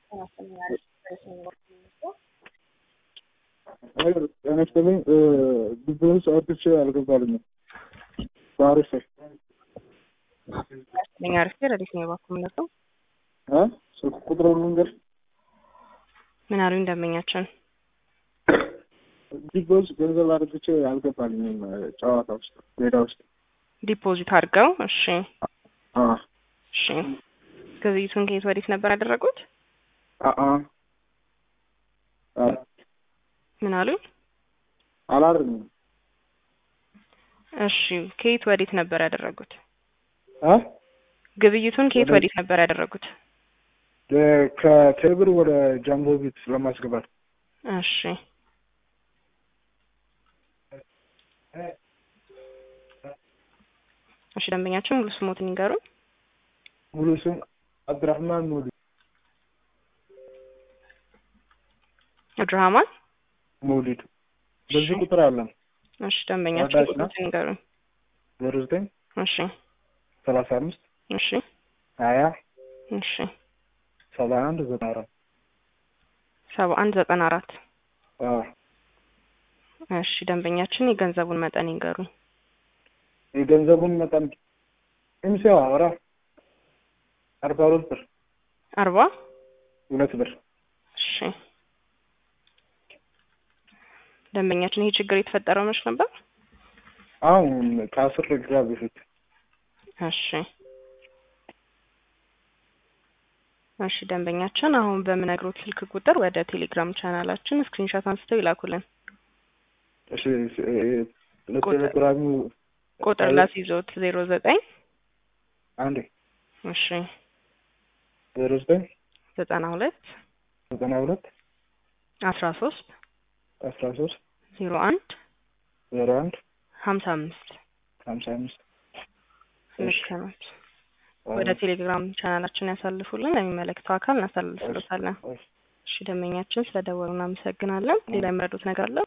ጤና ይስጥልኝ ብዙውን ሰዓቶች አልገባልኝም። በአሪፍ ለኛ አሪፍ ረዲት ነው የባኩ ምነው እ ስልክ ቁጥር ልንገር ምን አሉኝ ደንበኛችን ቢጎዝ ገንዘብ አድርግቼ አልገባልኝም ጨዋታ ውስጥ ሜዳ ውስጥ ዲፖዚት አድርገው እሺ አ እሺ ግብይቱን ከየት ወዴት ነበር ያደረጉት አ አ ምን አሉኝ አላርኝም እሺ ከየት ወዴት ነበር ያደረጉት አ ግብይቱን ከየት ወዴት ነበር ያደረጉት ከቴብር ወደ ጃምቦ ቤት ለማስገባት እሺ እሺ ደንበኛችን ሙሉ ስሞትን ይንገሩን ሙሉ ስም አብድራህማን ሙሉ አብዱራህማን መውሊድ በዚህ ቁጥር አለን እሺ ደንበኛችን ወዳጅ ነው። ቁጥሮትን ይንገሩን ዜሮ ዘጠኝ እሺ ሰላሳ አምስት እሺ ሀያ እሺ ሰባ አንድ ዘጠና አራት ሰባ አንድ ዘጠና አራት አ እሺ ደንበኛችን የገንዘቡን መጠን ይንገሩኝ የገንዘቡን መጠን ኢምሲዋ አራ አርባ ሁለት ብር አርባ ሁለት ብር እሺ ደንበኛችን ይሄ ችግር የተፈጠረው መች ነበር አሁን ከአስር ደቂቃ በፊት እሺ እሺ ደንበኛችን አሁን በምነግሮት ስልክ ቁጥር ወደ ቴሌግራም ቻናላችን ስክሪንሾት አንስተው ይላኩልን እሺ እ- ለቴሌግራሙ ቁጥር ላስይዞት ዜሮ ዘጠኝ አንዴ እሺ ዜሮ ዘጠኝ ዘጠና ሁለት ዘጠና ሁለት አስራ ሶስት አስራ ሶስት ዜሮ አንድ ዜሮ አንድ ሀምሳ አምስት ሀምሳ አምስት ልክ ናት። ወደ ቴሌግራም ቻናላችን ያሳልፉልን፣ ለሚመለከተው አካል እናሳልፍሎታለን። እሺ ደንበኛችን ስለደወሉ እናመሰግናለን። ሌላ የሚረዱት ነገር አለ?